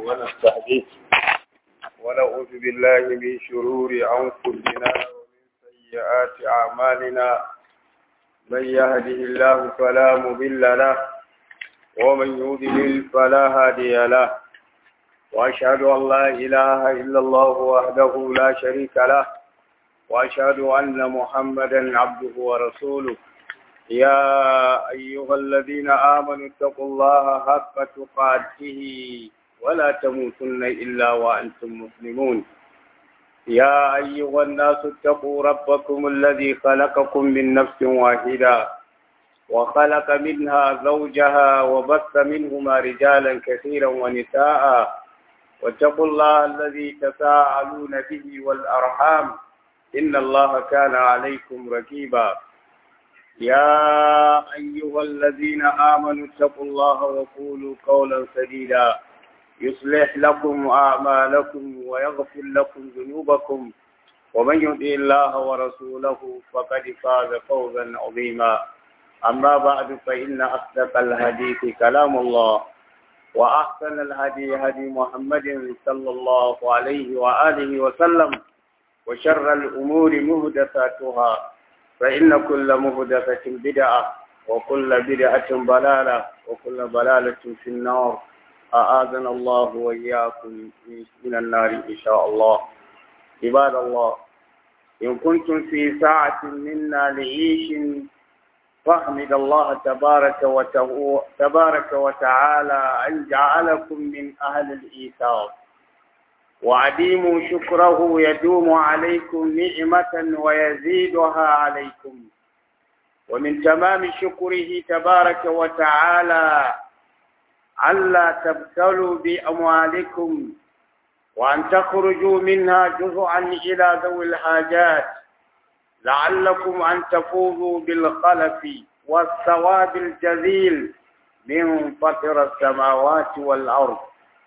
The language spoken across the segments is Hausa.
ونستهديه ونعوذ بالله من شرور أنفسنا ومن سيئات أعمالنا من يهده الله فلا مضل له ومن يضلل فلا هادي له وأشهد أن لا إله إلا الله وحده لا شريك له وأشهد أن محمدا عبده ورسوله يا أيها الذين آمنوا اتقوا الله حق تقاته ولا تموتن إلا وأنتم مسلمون يا أيها الناس اتقوا ربكم الذي خلقكم من نفس واحدة وخلق منها زوجها وبث منهما رجالا كثيرا ونساء واتقوا الله الذي تساءلون به والأرحام إن الله كان عليكم ركيبا يا أيها الذين آمنوا اتقوا الله وقولوا قولا سديدا يصلح لكم أعمالكم ويغفر لكم ذنوبكم ومن يطع الله ورسوله فقد فاز فوزا عظيما أما بعد فإن أصدق الحديث كلام الله وأحسن الهدي هدي محمد صلى الله عليه وآله وسلم وشر الأمور مهدثاتها فإن كل مهدثة بدعة وكل بدعة ضلالة وكل ضلالة في النار أعاذنا الله وإياكم من النار إن شاء الله عباد الله إن كنتم في ساعة منا لعيش فاحمد الله تبارك تبارك وتعالى أن جعلكم من أهل الإيثار وعديموا شكره يدوم عليكم نعمة ويزيدها عليكم ومن تمام شكره تبارك وتعالى ألا تبتلوا بأموالكم وأن تخرجوا منها جزءا إلى ذوي الحاجات لعلكم أن تفوزوا بالخلف والثواب الجزيل من فطر السماوات والأرض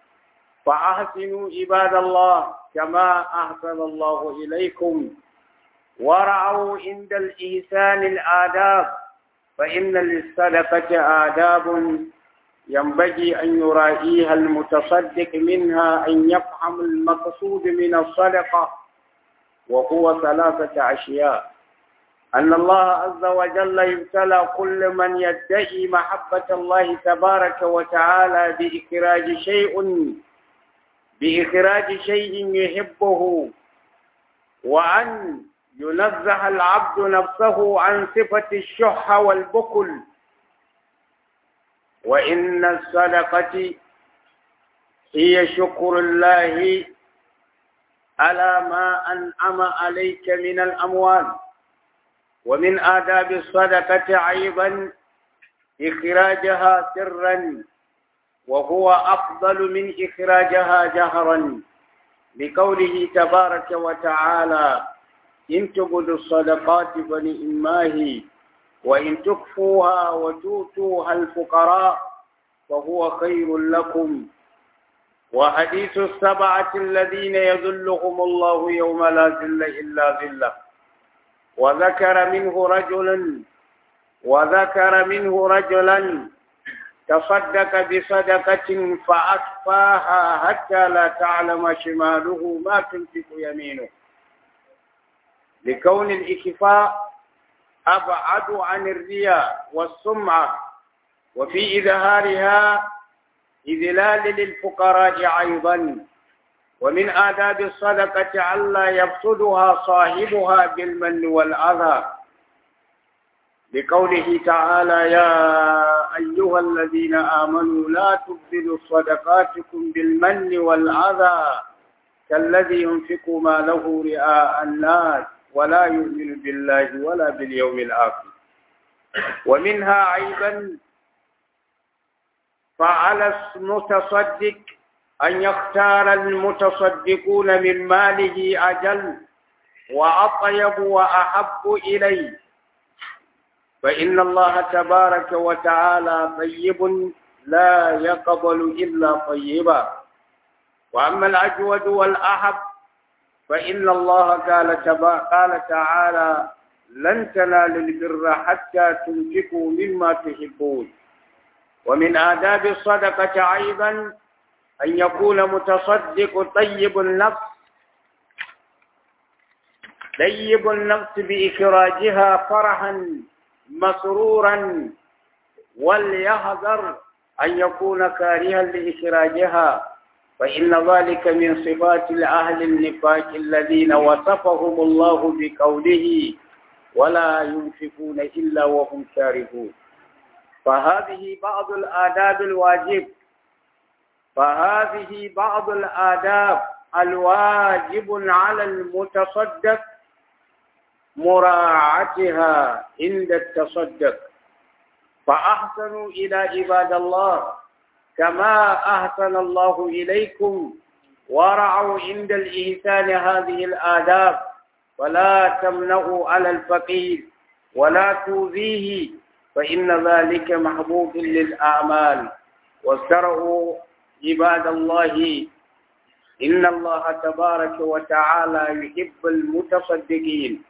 فأحسنوا عباد الله كما أحسن الله إليكم ورعوا عند الإحسان الآداب فإن للصدقة آداب ينبغي أن يراعيها المتصدق منها أن يفهم المقصود من الصدقة وهو ثلاثة أشياء أن الله عز وجل يبتلى كل من يدعي محبة الله تبارك وتعالى بإخراج شيء بإخراج شيء يحبه وأن ينزه العبد نفسه عن صفة الشح والبخل وإن الصدقة هي شكر الله على ما أنعم عليك من الأموال ومن آداب الصدقة أيضا إخراجها سرا وهو أفضل من إخراجها جهرا لقوله تبارك وتعالى إن تبدوا الصدقات فنئماه وإن تكفوها وتؤتوها الفقراء فهو خير لكم وحديث السبعة الذين يذلهم الله يوم لا ذل إلا ذله وذكر منه رجلا وذكر منه رجلا تصدق بصدقة فأخفاها حتى لا تعلم شماله ما تنفق يمينه لكون الإكفاء أبعد عن الرياء والسمعة وفي إظهارها إذلال للفقراء أيضا ومن آداب الصدقة ألا يفسدها صاحبها بالمن والأذى لقوله تعالى يا أيها الذين آمنوا لا تبذلوا صدقاتكم بالمن والأذى كالذي ينفق ما له رئاء الناس ولا يؤمن بالله ولا باليوم الآخر ومنها أيضا فعلى المتصدق أن يختار المتصدقون من ماله أجل وأطيب وأحب إليه فإن الله تبارك وتعالى طيب لا يقبل إلا طيبا وأما الأجود والأحب فإن الله قال, تبا قال تعالى لن تنالوا البر حتى تنفقوا مما تحبون ومن آداب الصدقة أيضا أن يكون متصدق طيب النفس طيب النفس بإخراجها فرحا مسرورا وليحذر أن يكون كارها لإخراجها فإن ذلك من صفات الأهل النفاق الذين وصفهم الله بقوله ولا ينفقون إلا وهم كارهون فهذه بعض الآداب الواجب فهذه بعض الآداب الواجب على المتصدق مراعاتها عند التصدق فأحسنوا إلى عباد الله كما أحسن الله إليكم ورعوا عند الإحسان هذه الآداب ولا تمنعوا على الفقير ولا توذيه فإن ذلك محبوب للأعمال واسترعوا عباد الله إن الله تبارك وتعالى يحب المتصدقين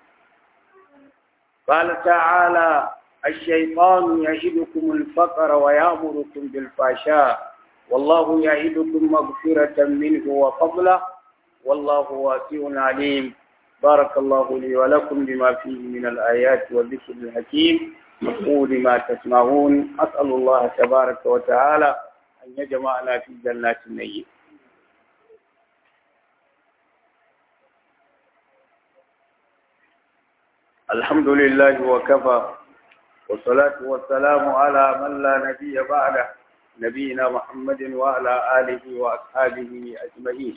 قال تعالى الشيطان يعدكم الفقر ويأمركم بالفحشاء والله يعدكم مغفرة منه وفضله والله واسع عليم بارك الله لي ولكم بما فيه من الآيات والذكر الحكيم أقول ما تسمعون أسأل الله تبارك وتعالى أن يجمعنا في جنات النعيم الحمد لله وكفى والصلاة والسلام على من لا نبي بعده نبينا محمد وعلى آله وأصحابه أجمعين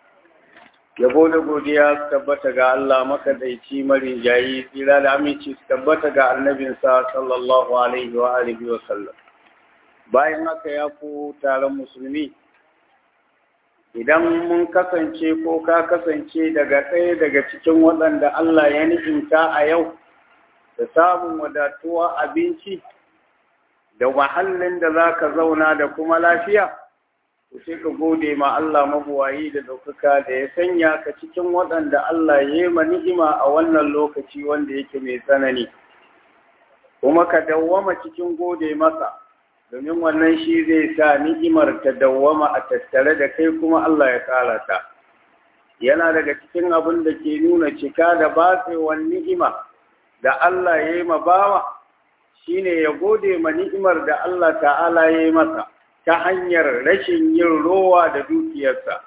yabo da godiya su tabbata ga Allah makadaici marin jayi tsira da aminci su tabbata ga annabinsa sallallahu alaihi wa alihi wa sallam bayan haka ya ku taron musulmi idan mun kasance ko ka kasance daga ɗaya daga cikin waɗanda Allah ya ni'imta a yau da samun wadatuwa abinci da mahallin da za ka zauna da kuma lafiya to sai ka gode ma Allah mabuwayi da ɗaukaka da ya sanya ka cikin waɗanda Allah ya yi ma ni'ima a wannan lokaci wanda yake mai tsanani kuma ka dawwama cikin gode masa domin wannan shi zai sa ni'imar ta dawwama a tattare da kai kuma Allah ya ƙara ta yana daga cikin abin da ke nuna cika da batsewar ni'ima da Allah ya yi ma bawa shine ya gode ma ni'imar da Allah ta'ala ya yi masa ta hanyar rashin yin rowa da dukiyarsa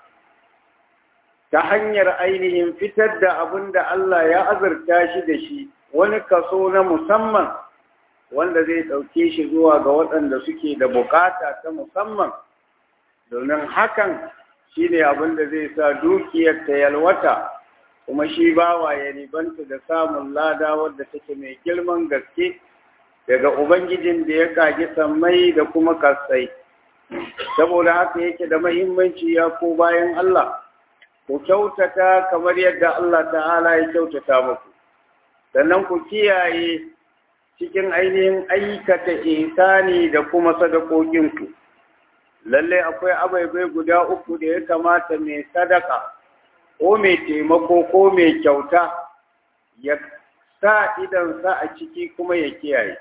ta hanyar ainihin fitar da abin da Allah ya azurta shi da shi wani kaso na musamman wanda zai ɗauke shi zuwa ga waɗanda suke da bukata ta musamman domin hakan shi ne abin da zai sa dukiyar ta yalwata kuma shi bawa ya ribanta da samun lada wadda take mai girman gaske daga ubangijin da ya kage sammai da kuma kasai saboda haka yake da mahimmanci ya ko bayan Allah ku kyautata kamar yadda Allah ta'ala ya kyautata muku sannan ku kiyaye cikin ainihin aikata ihsani da kuma sadakokinku lalle akwai abaibai guda uku da ya kamata mai sadaka ko mai taimako ko mai kyauta ya sa idansa a ciki kuma ya kiyaye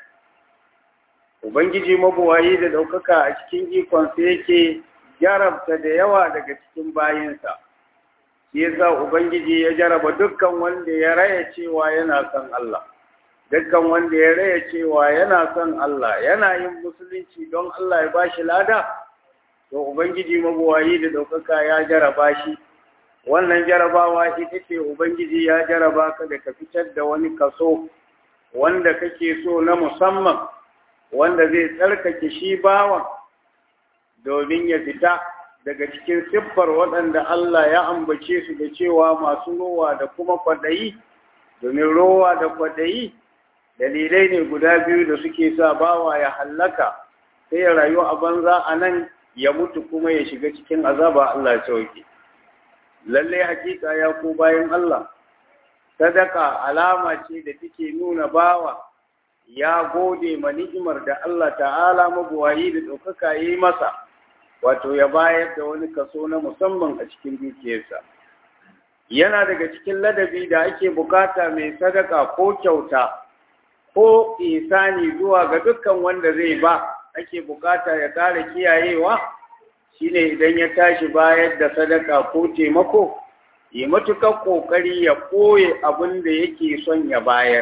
ubangiji mabuwayi da ɗaukaka a cikin ikonsa yake jarabta da yawa daga cikin bayinsa shi yasa ubangiji ya jaraba dukkan wanda ya raya cewa yana son Allah dukkan wanda ya raya cewa yana son Allah yana yin musulunci don Allah ya bashi lada to ubangiji mabuwayi da ɗaukaka ya jaraba shi wannan jarabawa ita ce ubangiji ya jaraba ka da ka fitar da wani kaso wanda kake so na musamman wanda zai tsarkake shi bawan domin ya fita daga cikin siffar waɗanda Allah ya ambace su da cewa masu rowa da kuma kwaɗayi domin rowa da kwaɗayi dalilai ne guda biyu da suke sa bawa ya hallaka sai ya rayu a banza a nan ya mutu kuma ya shiga cikin azaba Allah ya sauke lallai hakika ya ko bayan Allah sadaka alama ce da take nuna bawa ya gode ma ni'imar da Allah ta'ala mabuwayi da ɗaukaka yi masa wato ya bayar da wani kaso na musamman a cikin dukiyarsa yana daga cikin ladabi da ake bukata mai sadaka ko kyauta ko isani zuwa ga dukkan wanda zai ba ake bukata ya kare kiyayewa shine idan ya tashi bayar da sadaka ko taimako ya matuƙar ƙoƙari ya ɓoye abin da yake son ya bayar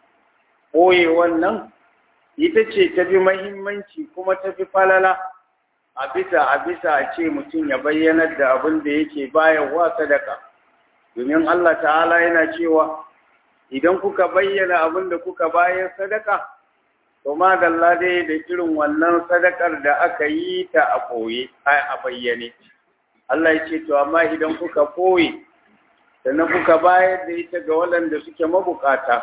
ɓoye wannan ita ce ta fi mahimmanci kuma ta fi falala a bisa a bisa a ce mutum ya bayyanar da abin da yake bayarwa sadaka domin Allah ta'ala yana cewa idan kuka bayyana abin da kuka bayar sadaka to madalla dai da irin wannan sadakar da aka yi ta a ɓoye a bayyane Allah ya ce to amma idan kuka ɓoye sannan kuka bayar da ita ga waɗanda suke mabukata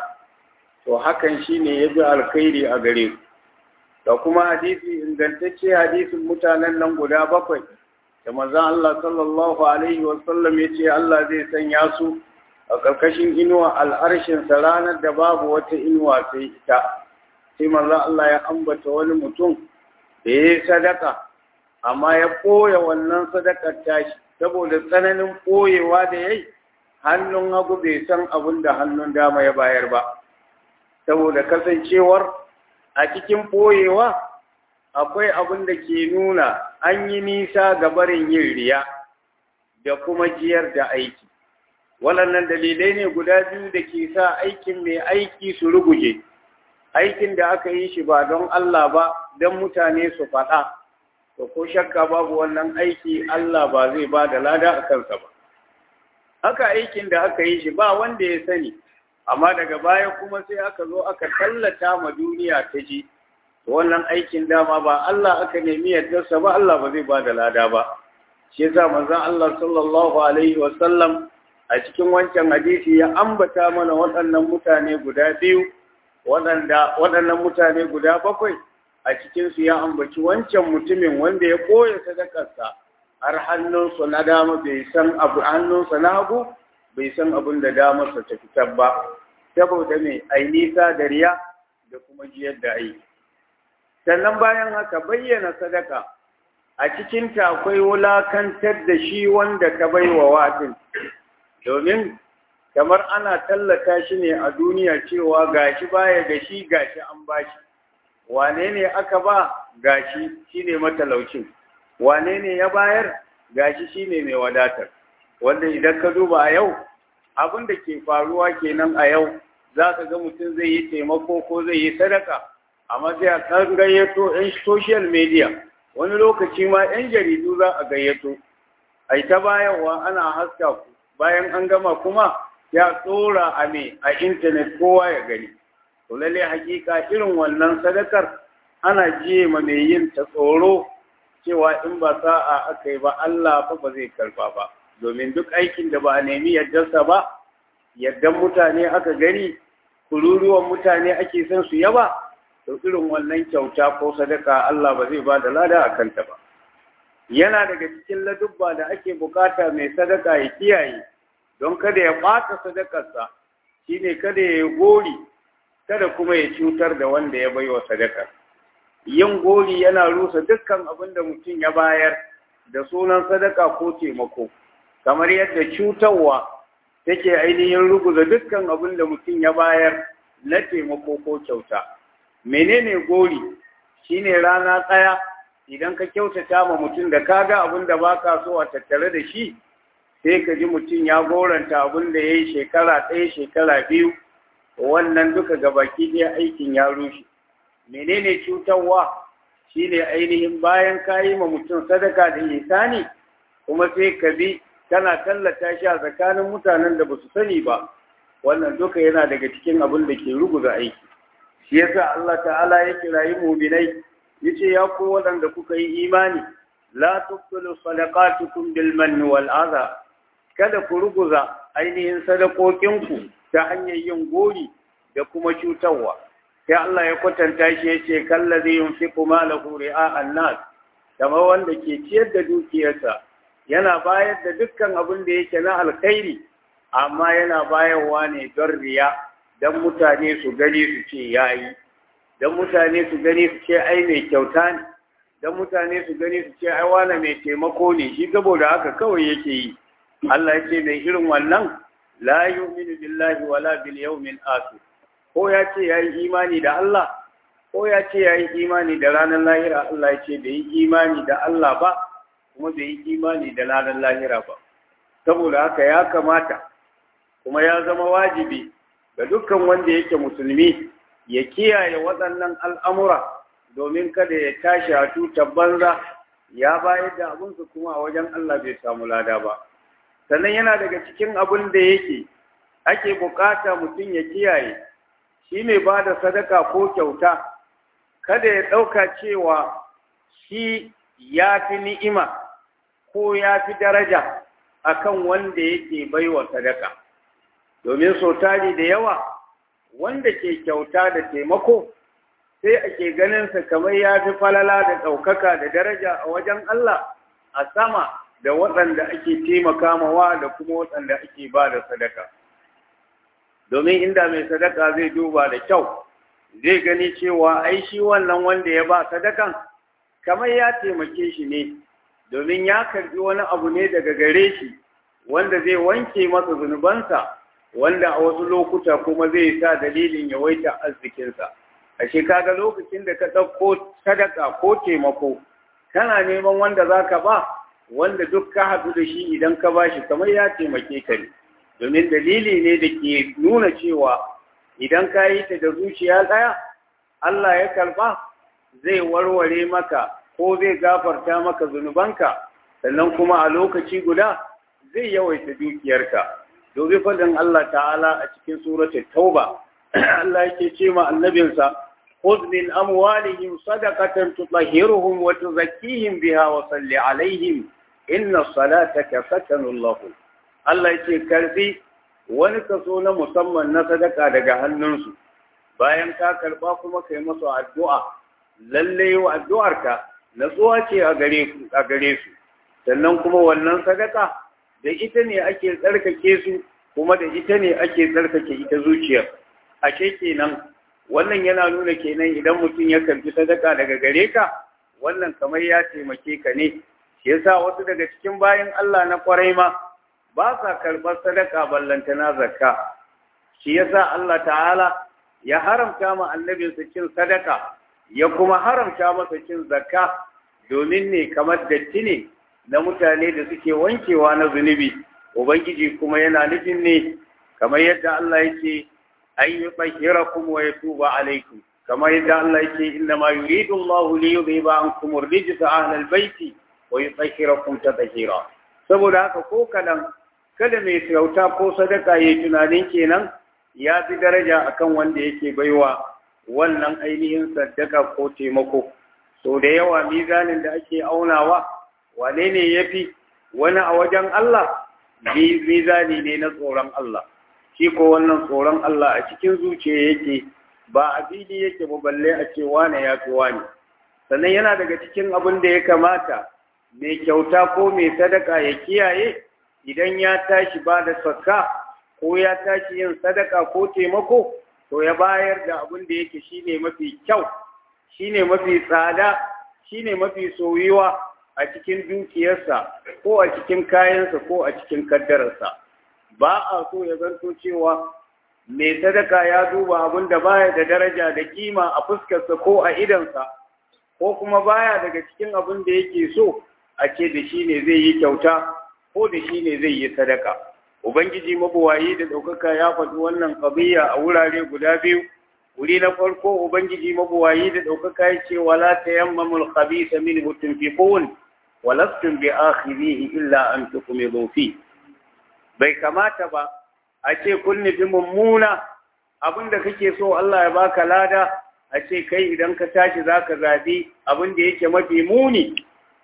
to hakan shine ya bi alkhairi a gare ku da kuma hadisi ingantacce hadisin mutanen nan guda bakwai da manzon Allah sallallahu alaihi wasallam ya ce Allah zai sanya su a ƙarƙashin inuwa al'arshinsa ranar da babu wata inuwa sai ita sai manzon Allah ya ambata wani mutum da ya yi sadaka amma ya ɓoye wannan sadakar tashi saboda tsananin ɓoyewa da ya yi hannun hagu bai san abin da hannun dama ya bayar ba saboda kasancewar a cikin ɓoyewa akwai abin da ke nuna an yi nisa ga barin yin riya da kuma jiyar da aiki waɗannan dalilai ne guda biyu da ke sa aikin mai aiki su ruguje aikin da aka yi shi ba don Allah ba don mutane su faɗa to ko shakka babu wannan aiki Allah ba zai ba da lada a kansa ba haka aikin da aka yi shi ba wanda ya sani amma daga baya kuma sai aka zo aka tallata ma duniya ta ji wannan aikin dama ba Allah aka nemi yardarsa ba Allah ba zai ba da lada ba shi yasa manzon Allah sallallahu alaihi wa sallam a cikin wancan hadisi ya ambata mana waɗannan mutane guda biyu waɗanda waɗannan mutane guda bakwai a cikin su ya ambaci wancan mutumin wanda ya koya sadakarsa har hannunsa na dama bai san abu hannunsa na hagu bai san abin da damarsa ta fitar ba saboda mai ai nisa da riya da kuma jiyar da aiki sannan bayan haka bayyana sadaka a cikinta akwai wulakantar da shi wanda ka bai wa watin domin kamar ana tallata shi ne a duniya cewa gashi baya da shi gashi an bashi wane ne aka ba gashi shine matalaucin wane ne ya bayar gashi shine mai wadatar wanda idan ka duba a yau abin da ke faruwa kenan a yau za ka ga mutum zai yi taimako ko zai yi sadaka amma sai a kan gayyato 'yan social media wani lokaci ma 'yan jaridu za a gayyato a ta bayarwa ana haska ku bayan an gama kuma ya tsora a me a intanet kowa ya gani to lalle hakika irin wannan sadakar ana jiye ma mai yin ta tsoro cewa in ba sa'a aka yi ba Allah fa ba zai karba ba domin duk aikin da ba a nemi yardarsa ba yardan mutane aka gani kururuwan mutane ake son su yaba to irin wannan kyauta ko sadaka Allah ba zai ba da lada a kanta ba yana daga cikin ladubba da ake bukata mai sadaka ya kiyaye don kada ya ɓata sadakarsa shine kada ya yi gori kada kuma ya cutar da wanda ya baiwa sadakar yin gori yana rusa dukkan abin da mutum ya bayar da sunan sadaka ko taimako kamar yadda cutarwa take ainihin ruguza dukkan abin da mutum ya bayar na taimako ko kyauta menene gori shine rana tsaya idan ka kyautata ma mutum da ka ga abin da baka so a tattare da shi sai ka ji mutum ya goranta abin da ya yi shekara ɗaya shekara biyu wannan duka gabaki ɗaya aikin ya rushe menene cutarwa shine ainihin bayan ka yi ma mutum sadaka da ihsani kuma sai ka bi kana tallata shi a tsakanin mutanen da ba su sani ba wannan duka yana daga cikin abin da ke ruguza aiki shi yasa Allah ta'ala ya kirayi mu'minai yace ya ku waɗanda kuka yi imani la tubtilu sadaqatukum bil manni wal adha kada ku ruguza ainihin sadakokinku ta hanyar yin gori da kuma cutarwa sai Allah ya kwatanta shi yace kallazi yunfiqu malahu ri'a an-nas kamar wanda ke ciyar da dukiyarsa yana bayar da dukkan abin da yake na alkhairi amma yana bayarwa ne don riya don mutane su gani su ce yayi don mutane su gani su ce ai mai kyauta ne don mutane su gani su ce ai wane mai taimako ne shi saboda haka kawai yake yi Allah ya ce mai irin wannan la yu'minu billahi wala bil yawmil akhir ko ya ce yayi imani da Allah ko ya ce yayi imani da ranar lahira Allah ya ce bai yi imani da Allah ba kuma bai yi imani da ladan lahira ba saboda haka ya kamata kuma ya zama wajibi ga dukkan wanda yake musulmi ya kiyaye waɗannan al'amura domin kada ya tashi a tutar banza ya bayar da abinsu kuma a wajen Allah bai samu lada ba sannan yana daga cikin abin da yake ake bukata mutum ya kiyaye shi mai ba da sadaka ko kyauta kada ya ɗauka cewa shi ya fi ni'ima ko ya fi daraja akan wanda yake baiwa sadaka domin so tari da yawa wanda ke kyauta da taimako sai ake ganinsa kamar ya fi falala da ɗaukaka da daraja a wajen Allah a sama da waɗanda ake taimaka mawa da kuma waɗanda ake ba da sadaka domin inda mai sadaka zai duba da kyau zai gani cewa ai shi wannan wanda ya ba sadakan kamar ya taimake shi ne domin ya karbi wani abu ne daga gare shi wanda zai wanke masa zunubansa wanda a wasu lokuta kuma zai sa dalilin yawaita arzikinsa ashe kaga lokacin da ka ɗauko sadaka ko taimako kana neman wanda za ka ba wanda duk ka haɗu da shi idan ka ba shi kamar ya taimake ka ne domin dalili ne da ke nuna cewa idan ka yi ta da zuciya ɗaya Allah ya karɓa zai warware maka ko zai gafarta maka zunubanka sannan kuma a lokaci guda zai yawaita dukiyarka domin faɗin Allah ta'ala a cikin suratul tauba Allah yake ce ma annabinsa خذ من أموالهم صدقة تطهرهم وتزكيهم بها وصل عليهم إن صلاتك سكن لهم Allah ya ce karbi wani kaso na musamman na sadaka daga hannunsu bayan ka karba kuma kai masu addu'a lalle wa addu'arka natsuwa ce a gare ku a gare su sannan kuma wannan sadaka da ita ne ake tsarkake su kuma da ita ne ake tsarkake ita zuciyar ashe kenan wannan yana nuna kenan idan mutum ya karbi sadaka daga gare ka wannan kamar ya taimake ka ne shi yasa wasu daga cikin bayan Allah na kwarai ma ba sa karɓar sadaka ballantana zakka shi yasa Allah ta'ala ya haramta ma annabinsa cin sadaka ya kuma haramta masa cin zakka domin ne kamar datti ne na mutane da suke wankewa na zunubi ubangiji kuma yana nufin ne kamar yadda Allah yake an yi tsahirakum wa yatuba alaikum kamar yadda Allah yake inna ma yuridu Allah li yudhiba ankum ar-rijsa ahlal baiti wa yutahhirakum tatahira saboda haka ko kadan kada mai kyauta ko sadaka ya tunanin kenan ya fi daraja akan wanda yake baiwa wannan ainihin sadaka ko taimako so da yawa mizanin da ake aunawa wane ne ya fi wani a wajen Allah mizani ne na tsoron Allah shi ko wannan tsoron Allah a cikin zuciya yake ba a fili yake ba balle a ce wane ya fi wane sannan yana daga cikin abin da ya kamata mai kyauta ko mai sadaka ya kiyaye idan ya tashi ba da sakka ko ya tashi yin sadaka ko taimako to ya bayar da abin da yake shine mafi kyau shine mafi tsada shine mafi soyuwa a cikin dukiyarsa ko a cikin kayansa ko a cikin kaddararsa ba a so ya zanto cewa mai sadaka ya duba abin da baya da daraja da kima a fuskarsa ko a idansa ko kuma baya daga cikin abin da yake so a ce da shi ne zai yi kyauta ko da shi ne zai yi sadaka ubangiji mabuwayi da ɗaukaka ya faɗi wannan ƙabiya a wurare guda biyu wuri na farko ubangiji mabuwayi da ɗaukaka ya ce wala tayammamul khabisa minhu tunfiqun wa lastum bi akhirihi illa an tukmidu fi bai kamata ba a ce kun nufi mummuna abin da kake so Allah ya baka lada a ce kai idan ka tashi zaka zabi abin da yake mafi muni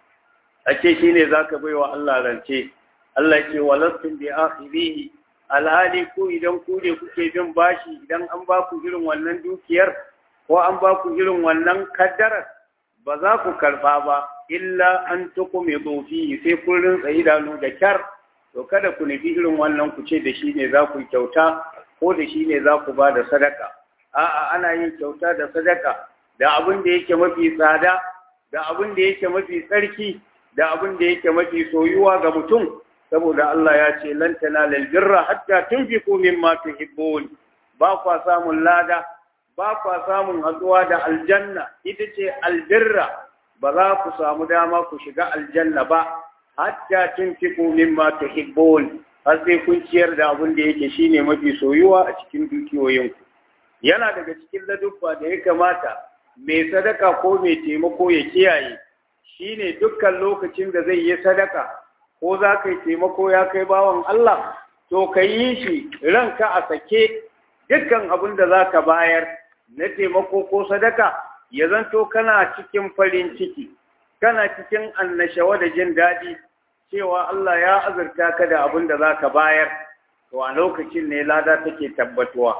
a ce shine zaka baiwa Allah rance Allah ce walastum bi akhirihi alhali ku idan ku ne kuke bin bashi idan an ba ku irin wannan dukiyar ko an ba ku irin wannan kaddarar ba za ku karba ba illa an tukume fi sai kun rinsa idanu da kyar to kada ku nufi irin wannan ku ce da shi ne za ku kyauta ko da shi ne za ku ba da sadaka a'a ana yin kyauta da sadaka da abin da yake mafi tsada da abin da yake mafi tsarki da abin da yake mafi soyuwa ga mutum saboda Allah ya ce lan tanalal birra hatta tunfiqu mimma tuhibbun ba kwa samun lada ba kwa samun hatsuwa da aljanna ita ce albirra ba za ku samu dama ku shiga aljanna ba hatta tunfiqu mimma tuhibbun har sai kun ciyar da abin da yake shine mafi soyuwa a cikin dukiyoyinku yana daga cikin ladubba da ya kamata mai sadaka ko mai taimako ya kiyaye shine dukkan lokacin da zai yi sadaka ko za ka yi taimako ya kai bawan Allah to ka yi shi ranka a sake dukkan abin da za ka bayar na taimako ko sadaka ya zanto kana cikin farin ciki kana cikin annashawa da jin daɗi cewa Allah ya azurta ka da abin da za ka bayar to a lokacin ne lada take tabbatuwa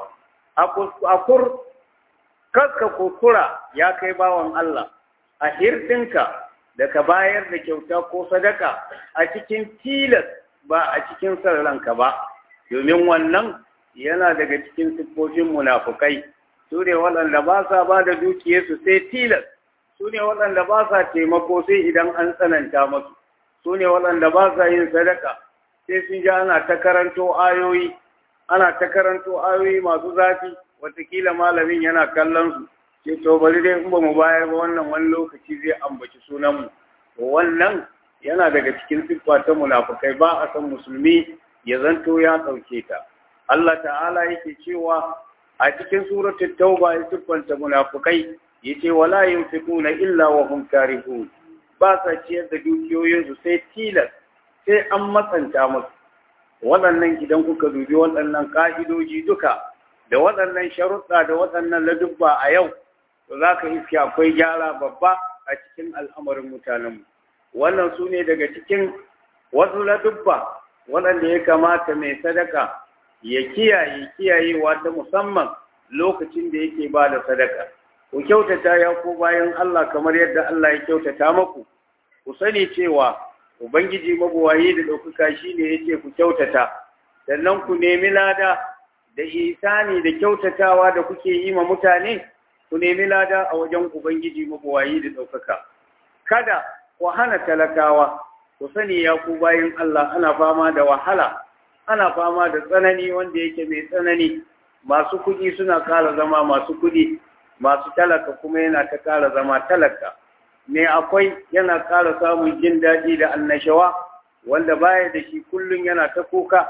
a kur kaska kokura ya kai bawan Allah a hirɗinka da ka bayar da kyauta ko sadaka a cikin tilas ba a cikin ranka ba domin wannan yana daga cikin siffofin munafukai su ne waɗanda ba sa ba da dukiyarsu sai tilas su ne waɗanda ba sa taimako sai idan an tsananta masu su ne waɗanda ba sa yin sadaka sai sun ji ana ta karanto ayoyi ana ta karanto ayoyi masu zafi watakila malamin yana kallon su ce to bari dai in ba mu bayar ba wannan wani lokaci zai ambaci sunanmu to wannan yana daga cikin siffa ta munafukai ba a san musulmi ya zanto ya ɗauke ta Allah ta'ala yake cewa a cikin suratul tauba ya siffanta munafukai yace wala yunfiquna illa wa hum karihun ba sa ciyar da dukiyoyinsu sai tilas sai an matsanta musu waɗannan idan kuka dubi waɗannan ƙa'idoji duka da waɗannan sharuɗa da waɗannan ladubba a yau to za ka iske akwai gyara babba a cikin al'amarin mutanenmu wannan su ne daga cikin wasu ladubba waɗanda ya kamata mai sadaka ya kiyaye kiyayewa ta musamman lokacin da yake ba da sadaka ku kyautata ya ko bayan Allah kamar yadda Allah ya kyautata maku ku sani cewa ubangiji mabuwayi da ɗaukaka shi ne ya ce ku kyautata sannan ku nemi lada da isani da kyautatawa da kuke yi ma mutane ku nemi lada a wajen ubangiji mabuwayi da ɗaukaka kada ku hana talakawa ku sani ya ku bayan Allah ana fama da wahala ana fama da tsanani wanda yake mai tsanani masu kuɗi suna ƙara zama masu kuɗi masu talaka kuma yana ta ƙara zama talaka me akwai yana ƙara samun jin daɗi da annashawa wanda baya da shi kullum yana ta kuka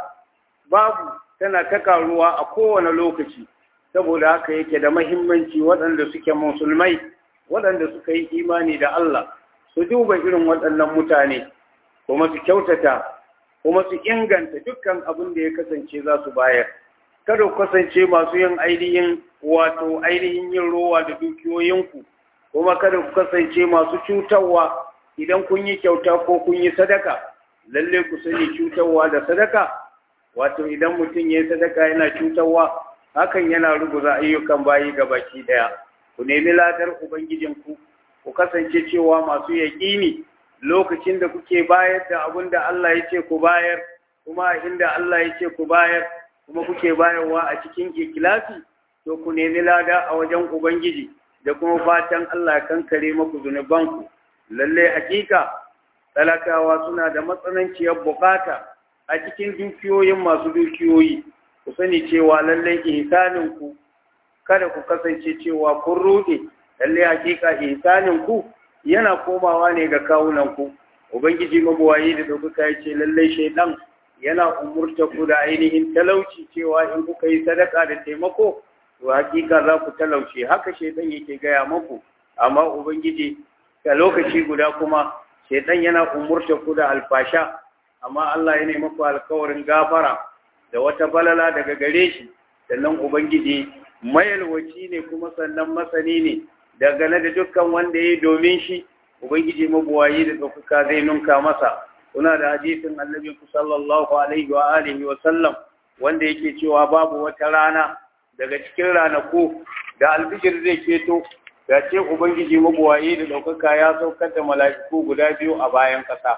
babu tana ta karuwa a kowane lokaci saboda haka yake da mahimmanci waɗanda suke musulmai waɗanda suka yi imani da Allah su duba irin waɗannan mutane kuma su kyautata kuma su inganta dukkan abin da ya kasance za su bayar kada ku kasance masu yin ainihin wato ainihin yin rowa da dukiyoyinku kuma kada ku kasance masu cutarwa idan kun yi kyauta ko kun yi sadaka lalle ku sani cutarwa da sadaka wato idan mutum ya yi sadaka yana cutarwa hakan yana ruguza ayyukan bayi ga baki daya ku nemi ladar ubangijinku ku kasance cewa masu yaƙini lokacin da kuke bayar da abin da Allah ya ce ku bayar kuma inda Allah ya ce ku bayar kuma kuke bayarwa a cikin ikilasi to ku nemi lada a wajen ubangiji da kuma fatan Allah ya kankare maku zunubanku lalle hakika talakawa suna da matsananciyar bukata a cikin dukiyoyin masu dukiyoyi ku sani cewa lalle ihsanin ku kada ku kasance cewa kun ruɗe lalle hakika ihsanin ku yana komawa ne ga kawunan ku ubangiji mabuwayi da dauka ya ce lalle shaidan yana umurta ku da ainihin talauci cewa in kuka yi sadaka da taimako to hakika za ku talauce haka shaidan yake gaya maku amma ubangiji a lokaci guda kuma shaidan yana umurta ku da alfasha amma Allah ya nemi ku alkawarin gafara da wata balala daga gare shi sannan ubangiji mayalwaci ne kuma sannan masani ne dangane da dukkan wanda ya yi domin shi ubangiji mabuwayi da ɗaukaka zai nunka masa kuna da hadisin annabi ku sallallahu alaihi wa alihi wa sallam wanda yake cewa babu wata rana daga cikin ranaku da albishir zai keto da ce ubangiji mabuwayi da ɗaukaka ya saukar da mala'iku guda biyu a bayan ƙasa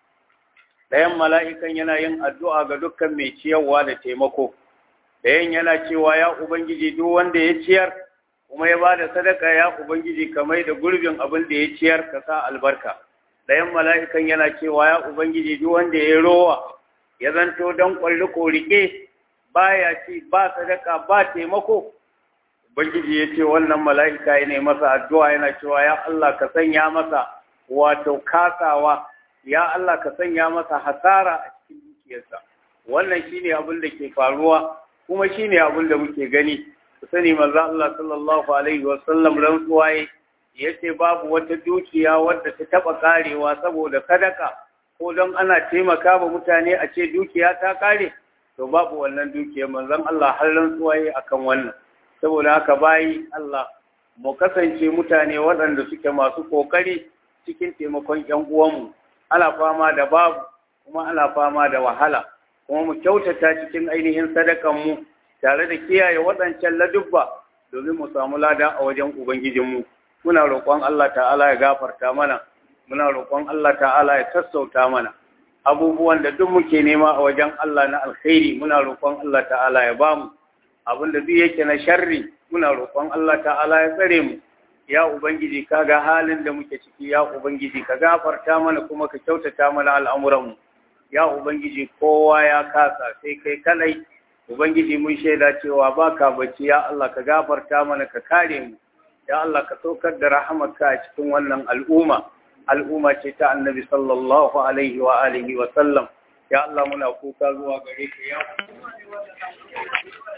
ɗayan mala'ikan yana yin addu'a ga dukkan mai ciyarwa da taimako ɗayan yana cewa ya ubangiji duk wanda ya ciyar kuma ya ba da sadaka ya ubangiji kamar da gurbin abin da ya ciyar ka sa albarka ɗayan mala'ikan yana cewa ya ubangiji duk wanda ya rowa ya zanto don ƙwalli ko rike baya ci ba sadaka ba taimako ubangiji ya ce wannan mala'ika ya ne masa addu'a yana cewa ya Allah ka sanya masa wato kasawa ya Allah ka sanya masa hasara a cikin dukiyarsa wannan shine abin da ke faruwa kuma shine abin da muke gani ku sani manzo Allah sallallahu alaihi wa sallam rantsuwa yace babu wata dukiya wadda ta taba karewa saboda sadaka ko don ana taimaka wa mutane a ce dukiya ta kare to babu wannan dukiyar manzon Allah har rantsuwa akan wannan saboda haka bayi Allah mu kasance mutane waɗanda suke masu kokari cikin taimakon ƴan uwanmu ana fama da babu kuma ana fama da wahala kuma mu kyautata cikin ainihin sadakanmu tare da kiyaye waɗancan ladubba domin mu samu lada a wajen Ubangijinmu. Muna roƙon Allah ta'ala ya gafarta mana, muna roƙon Allah ta'ala ya sassauta mana. Abubuwan da duk muke nema a wajen Allah na alkhairi muna roƙon Allah ta'ala ya bamu. Abin da duk yake na sharri muna roƙon Allah ta'ala ya tsare mu. Ya Ubangiji ka ga halin da muke ciki ya Ubangiji ka gafarta mana kuma ka kyautata mana al'amuranmu. Ya Ubangiji kowa ya kasa sai kai kalai Ubangiji mun shaida cewa baka bacci ya Allah ka gafarta mana ka kare mu ya Allah ka saukar da rahamarka a cikin wannan al'umma al'umma ce ta annabi sallallahu alaihi wa alihi wa sallam ya Allah muna kuka zuwa gare ka ya